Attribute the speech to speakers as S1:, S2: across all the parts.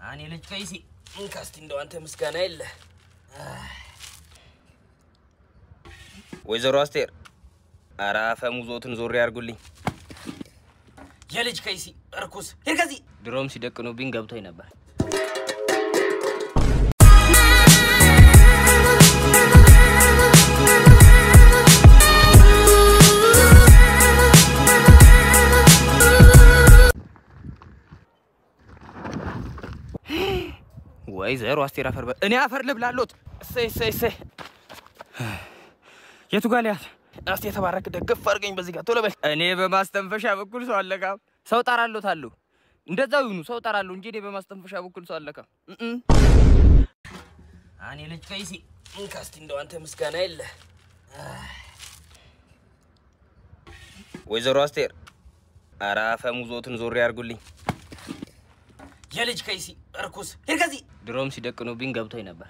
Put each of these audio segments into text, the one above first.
S1: እኔ ልጅ ከይሲ እንካስቲ እንደው አንተ ምስጋና የለ
S2: ወይዘሮ አስቴር ኧረ አፈሙዞትን ዞር ያርጉልኝ።
S1: የልጅ ከይሲ እርኩስ ሂድ ከዚህ
S2: ድሮም ሲደቅኑብኝ ገብቶኝ ነበር። ወይዘሮ አስቴር አፈር በ እኔ አፈር ልብላሎት። እሰይ እሰይ እሰይ። የቱ ጋር ሊያት እስቲ የተባረክ ደግፍ አድርገኝ በዚህ ጋር ቶሎ በል። እኔ በማስተንፈሻ በኩል ሰው አለካም። ሰው ጠራሎት አሉ እንደዛው ይሁኑ። ሰው ጠራለሁ እንጂ እኔ በማስተንፈሻ በኩል ሰው አለካም። እም
S1: እኔ ልጅ ከይሲ እንካስቲ እንደው አንተ ምስጋና የለ
S2: ወይዘሮ አስቴር ኧረ አፈሙዞትን ዞር ያርጉልኝ።
S1: የልጅ ከይሲ እርኩስ ሂድ ከዚህ
S2: ድሮም ሲደቅኑብኝ ገብቶኝ ነበር።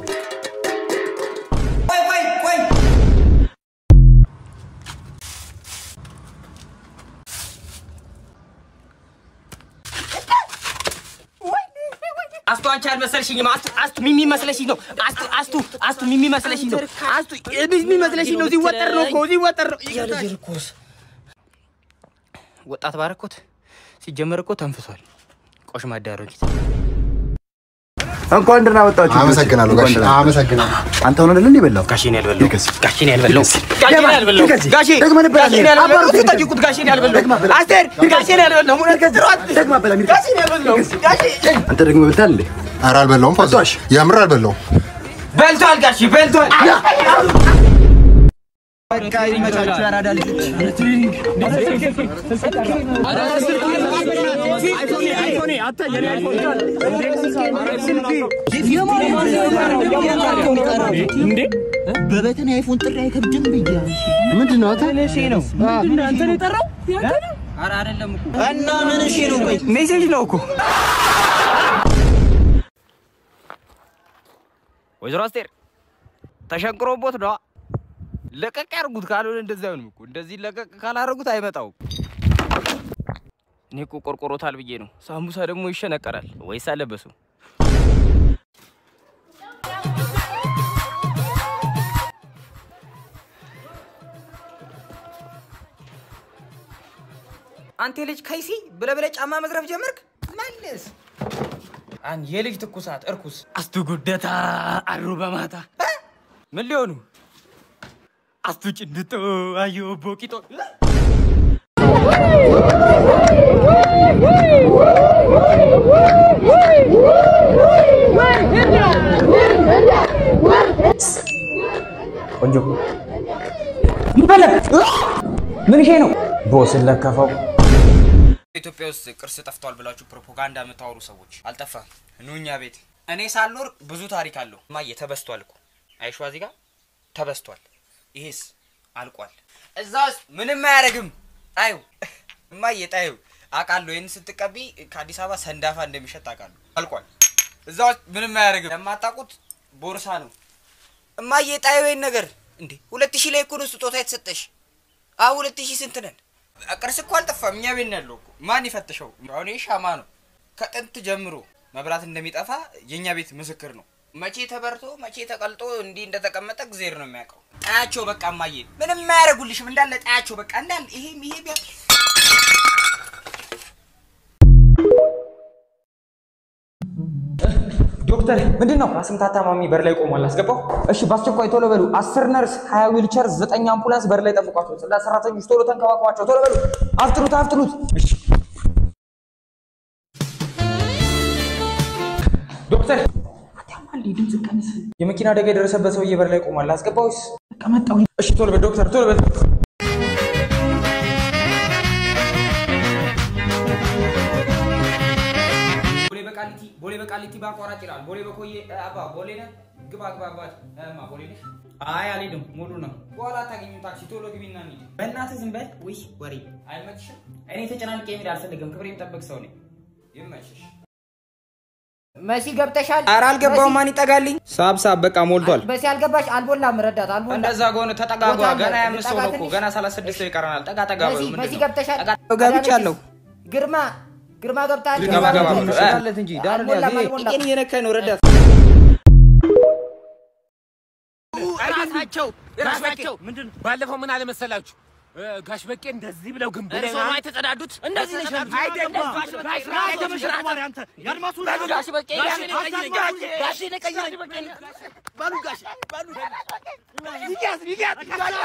S1: አስቱ አንቺ አልመሰልሽኝም። አስቱ አስቱ ሚሚ መስለሽኝ ነው። አስቱ አስቱ አስቱ ሚሚ መስለሽኝ ነው። አስቱ ሚሚ መስለሽኝ ነው። ሲወጠር ነው እኮ ሲወጠር ነው። የልጅ እርኩስ
S2: ወጣት ባረኮት ሲጀመር እኮ ተንፍሷል። ቆሽ ማዳረጊት
S3: እንኳን ደህና መጣችሁ።
S4: አመሰግናለሁ ጋሽ አመሰግናለሁ።
S3: አንተ ሆነ አይደል የበላው?
S1: ጋሼን ያልበላው ጋሼን ያልበላው
S3: ይከስ።
S1: ጋሼን ያልበላው
S3: ይከስ።
S1: ጋሼ
S3: ደግመህ ነበር ያልበላው።
S1: ጋሼን ያልበላው
S3: አባሩ ይከስ።
S1: ጠይቁት። ጋሼን ያልበላው
S3: ደግመህ በላ።
S1: አስቴር ጋሼን ያልበላው ሙነት ከስሯት
S3: ደግመህ በላ። ሚርከስ።
S1: ጋሼን ያልበላው ጋሼ
S3: አንተ ደግሞ በልተሃል እንዴ?
S4: ኧረ አልበላውም። ፋዘር
S3: አቷሽ።
S4: የምር አልበላውም።
S1: በልቷል። ጋሼ በልቷል።
S5: በበተን አይፎን ጥሪ አይከብድም ብያ
S3: ምንድን ነው?
S5: እና ምን እሺ ነው? ቆይ
S1: ሜሴጅ ነው እኮ
S2: ወይዘሮ አስቴር ተሸንቅሮቦት ነዋ። ለቀቅ ያርጉት፣ ካልሆነ እንደዚህ አይሆንም እኮ። እንደዚህ ለቀቅ ካላረጉት አይመጣውም። እኔ እኮ ቆርቆሮታል ብዬ ነው። ሳምቡሳ ደግሞ ይሸነቀራል ወይስ አለበሱ?
S1: አንተ ልጅ ከይሲ ብለህ ብለህ ጫማ መዝረፍ ጀመርክ። መልስ አን የልጅ ትኩሳት እርኩስ
S2: አስቱ ጉደታ አሩ በማታ ምን ሊሆኑ አስቱ ጭንድጦ አዮ ቦቂጦ
S6: ቆንጆ ይበለ ምን ይሄ ነው? ቦስን ለከፈው።
S2: ኢትዮጵያ ውስጥ ቅርስ ጠፍቷል ብላችሁ ፕሮፓጋንዳ የምታወሩ ሰዎች አልጠፋም። ኑ እኛ ቤት። እኔ ሳልኖር ብዙ ታሪክ አለው። እማዬ ተበስቷል እኮ አይሿ እዚህ ጋር ተበስቷል። ይሄስ አልቋል። እዛ ውስጥ ምንም አያደርግም። ጣዩ እማዬ ጣዩ አውቃለሁ። ይህን ስትቀቢ ከአዲስ አበባ ሰንዳፋ እንደሚሸጥ አውቃለሁ። አልቋል። እዛ ውስጥ ምንም አያደርግም። ለማታውቁት ቦርሳ ነው። እማዬ ጣዩ ይህን ነገር እንዴ ሁለት ሺህ ላይ እኮ ነው ስጦታ የተሰጠሽ። አሁ ሁለት ሺህ ስንት ነን? ቅርስ እኮ አልጠፋም። እኛ ቤት ነው ያለው እኮ። ማን ይፈትሸው? አሁን ይህ ሻማ ነው። ከጥንት ጀምሮ መብራት እንደሚጠፋ የእኛ ቤት ምስክር ነው። መቼ ተበርቶ መቼ ተቀልጦ እንዲህ እንደተቀመጠ እግዜር ነው የሚያውቀው። ጣያቸው በቃ እማዬ ምንም አያደርጉልሽም። እንዳለ ጣያቸው በቃ እንዳለ ይሄም ይሄ ቢያ
S6: ዶክተር ምንድን ነው? አስምታት ታማሚ በር ላይ ቆሟል። አስገባው። እሺ፣ በአስቸኳይ ቶሎ በሉ። አስር ነርስ፣ ሀያ ዊልቸር፣ ዘጠኝ አምቡላንስ በር ላይ ጠብቋቸው። ጽዳት ሰራተኞች ቶሎ ተንከባከቧቸው። ቶሎ በሉ። አፍጥኑት፣ አፍጥኑት። እሺ ዶክተር የመኪና አደጋ የደረሰበት ሰውዬ በር ላይ ቆሟል። አስገባው። ቀመጣው። እሺ፣ ቶሎ በል ዶክተር፣ ቶሎ በል።
S2: ቦሌ በቃሊቲ ቦሌ በቃሊቲ በአቋራጭ ይላል። ቦሌ በኮዬ አባ ቦሌ ነህ? ግባ ግባ አባት እማ ቦሌ ነሽ? አይ አልሄድም፣ ሙሉ ነው። በኋላ አታገኙም ታክሲ። ቶሎ ግቢና እንሂድ። በእናትህ ዝም በል። ውይ ወሬ አይመችሽም? እኔ ተጨናንቄ መሄድ አልፈልግም። ክብሬ የምጠብቅ ሰው ነኝ። ይመችሽ።
S7: መሲ ገብተሻል?
S2: ኧረ አልገባሁም። ማን ይጠጋልኝ? ሳብ ሳብ በቃ ሞልቷል።
S7: መሲ አልገባሽ? አልቦላም። ረዳት አልቦላም።
S2: እንደዛ ከሆነ ተጠጋጓ።
S7: ቦታ አለ።
S2: ገና የአምስት ሰው ነው እኮ
S7: ልጠጋ
S2: ገና ሰላሳ ስድስት ሰው ይቀረናል። ጠጋ ጠጋ በሉ።
S7: መሲ
S2: ምንድን
S7: መሲ
S2: ነው?
S7: ገብተሻል?
S2: ጠጋ- ገብቻለሁ።
S7: ግርማ ግርማ ገብተሃል?
S2: ገባ ገባ ብሎ እ፣
S6: አለት እንጂ ዳር
S7: አልሞላም፣ አልሞላም።
S2: ቄን እየነካኝ ነው ረዳት
S1: ራሳቸው ራሳቸው
S8: ምንድን ባለፈው ምን አለ መሰላችሁ እ፣ ጋሽ በቄ እንደዚህ ብለው ግንቡ ላይ
S1: እርሶ ነው የተጸዳዱት? እንደዚህ ነሽ አይደለም። ጋሽ በቄ ጋሽ በቄ ጋሽ ነቀይረኝ ጋሽ ነቀይረኝ በሉ ጋሽ በሉ ይያዝ ይያዝ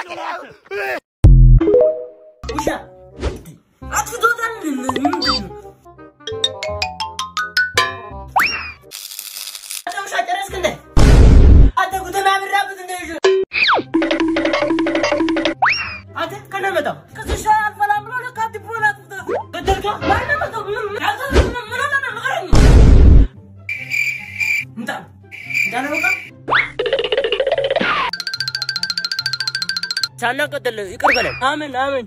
S9: ሳናቀጥል ይቅር በለን። አሜን አሜን።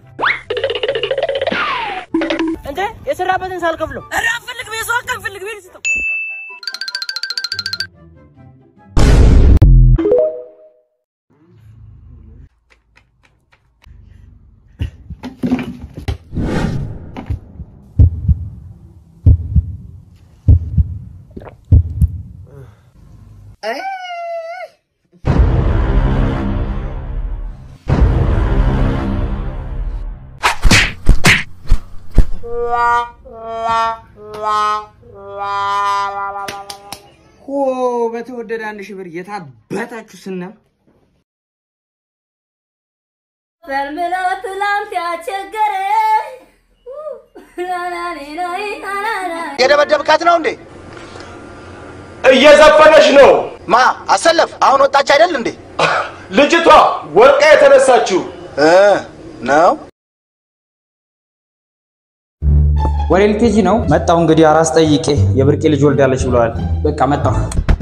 S9: እንዴ የሰራበትን ሳልከፍለው ኧረ አልፈልግም። የሰው ሀቅ አልፈልግም። ይሄን ስጠው።
S2: ሆ በተወደደ አንድ ሺህ ብር የታበታችሁ ስና
S10: ፈልምሎ ትላንት ያስቸገረኝ
S5: የደበደብካት ነው እንዴ?
S8: እየዘፈነች ነው
S5: ማ አሰለፍ አሁን ወጣች አይደል እንዴ?
S8: ልጅቷ ወርቃ የተነሳችው
S5: እ ነው
S6: ወደ ኤልኬጂ ነው መጣሁ። እንግዲህ አራስ ጠይቄ የብርቄ ልጅ ወልዳለች ብለዋል። በቃ መጣሁ።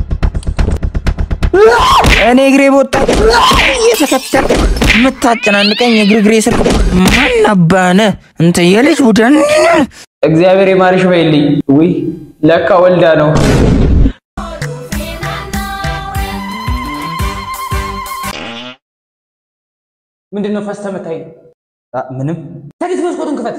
S1: እኔ እግሬ በወጣ እየተከተል የምታጨናንቀኝ የእግር እግሬ ስር ማን አባነ እንተ የልጅ ቡድን
S6: እግዚአብሔር የማርሽ በይልኝ። ውይ ለካ ወልዳ ነው። ምንድን ነው ፈስተ መታኝ? አ፣ ምንም ተዲት መስኮቱን ክፈት።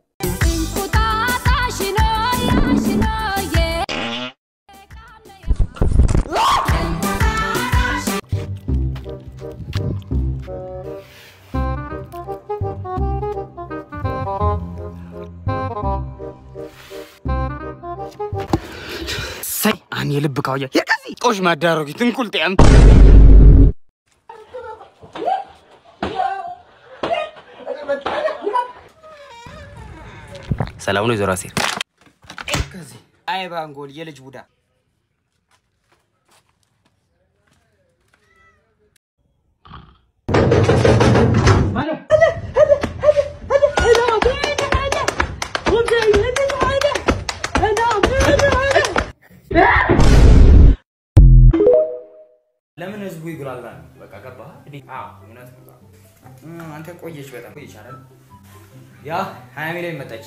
S1: ሳይ አን የልብ ካውያ የቀዚ ጦሽ ማዳረጊ ትንቁል ጤም ሰላም ነው የዞራ ሴር
S2: አይ ባንጎል የልጅ ቡዳ ለምን ህዝቡ ይጉላላል? በቃ ገባህ? አዎ እውነት ነው። እ፣ አንተ ቆየች በጣም ቆየች አይደል? ያ ሀያ ሚሊዮን መጣች።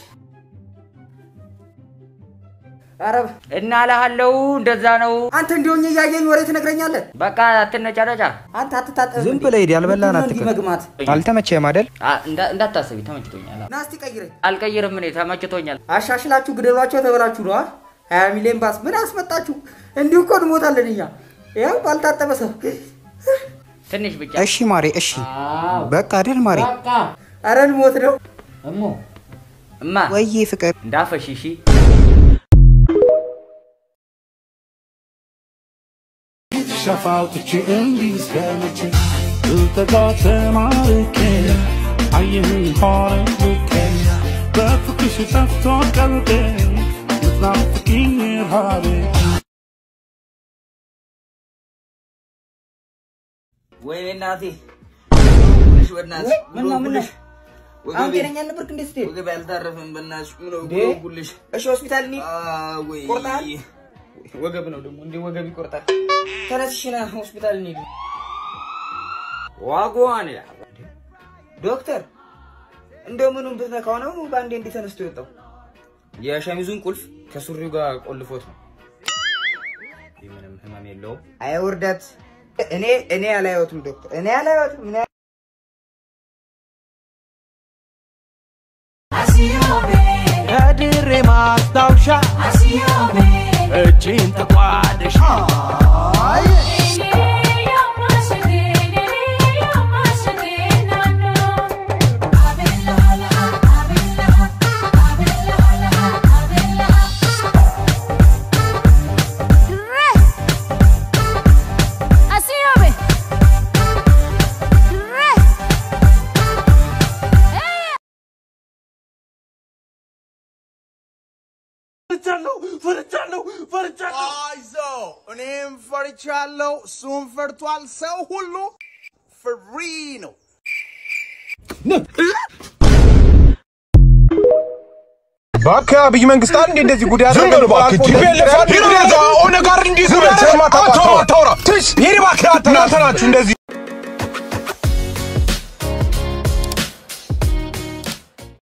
S1: ኧረ እና እልሃለሁ እንደዛ ነው።
S6: አንተ እንዲሆኝ እያየኝ ወሬ ትነግረኛለህ?
S1: በቃ አትነጫነጫ።
S6: አንተ አትታጠብ።
S1: ዝም ብለህ ሂድ፣ ያልበላህን
S6: ምንድን ነው እንዲህ
S1: አትቅር።
S6: መግማት?
S1: አልተመቸህም አይደል? እንዳታስቢ ተመችቶኛል።
S6: ና እስቲ ቀይረኝ።
S1: አልቀይርም እኔ ተመችቶኛል።
S6: አሻሽላችሁ ግደሏቸው ተበላችሁ ነዋ። ሀያ ሚሊዮን ባስ ምን አስመጣችሁ? እንዲሁ እኮ እንሞታለን እኛ። ያው ባልታጠበ ሰው
S1: ትንሽ ብቻ
S11: እሺ ማሬ፣ እሺ በቃ አይደል ማሬ?
S6: ኧረ እንሞት ነው።
S1: እሞ እማ
S11: ወይዬ ፍቅር
S1: እንዳፈሽ እሺ።
S12: ሸፋውጥቼ እንዲህ እስከመቼ ልጠጋ ተማርኬ አየህኝ ሆነ ልኬ በፍቅርሽ ጠፍቶ ቀልቤ ምትናፍቂኝ ረሃቤ
S2: ወይኔ እናቴ ጉልሽ በእናትሽ
S6: ምን ነው ምን ነው? አሁን
S2: ወገቤ
S6: ጤነኛ አልነበርክ እንዴ ስትሄድ?
S2: ወገቤ አልታረፈም በእናትሽ ምን ነው
S6: እንዴ?
S2: ጉልሽ
S6: እሺ ሆስፒታል እንሂድ።
S2: ወይ
S6: ቆርጠሃል?
S2: ወገብ ነው ደግሞ እንዴ ወገብ ይቆርጣል
S6: ተነስሽ ና ሆስፒታል እንሂድ።
S2: ዋጓን ያ
S6: ዶክተር እንደምኑም ብትነካው ነው በአንዴ እንዲህ ተነስቶ የወጣው?
S2: የሸሚዙን ቁልፍ ከሱሪው ጋር ቆልፎት ነው ይህ ምንም ህመም የለውም
S6: አይ ውርደት! እኔ እኔ አላየሁትም ዶክተር፣ እኔ አላየሁትም። እኔ
S11: ከድሬ ማ
S12: ማስታወሻ እጅን ተቋደሽ
S13: ፈርቻለሁ ፈርቻለሁ ፈርቻለሁ። አይዞህ እኔም ፈርቻለሁ፣ እሱም ፈርቷል። ሰው ሁሉ ፍሪ ነው።
S14: እባክህ አብይ መንግስት አንዴ እንደዚህ ጉድ
S15: ዝም
S14: ያደረገ
S15: በል እባክህ። ቲፒኤልኤፍ ሂድ ወደዛ ኦነግ ጋር እንዲህ
S14: ዝም በል
S15: ብለህ
S14: አታውራ፣
S15: አታውራ፣ አታውራ።
S14: ትሽ
S15: ሂድ እባክህ አንተ
S14: እናንተ ናችሁ እንደዚህ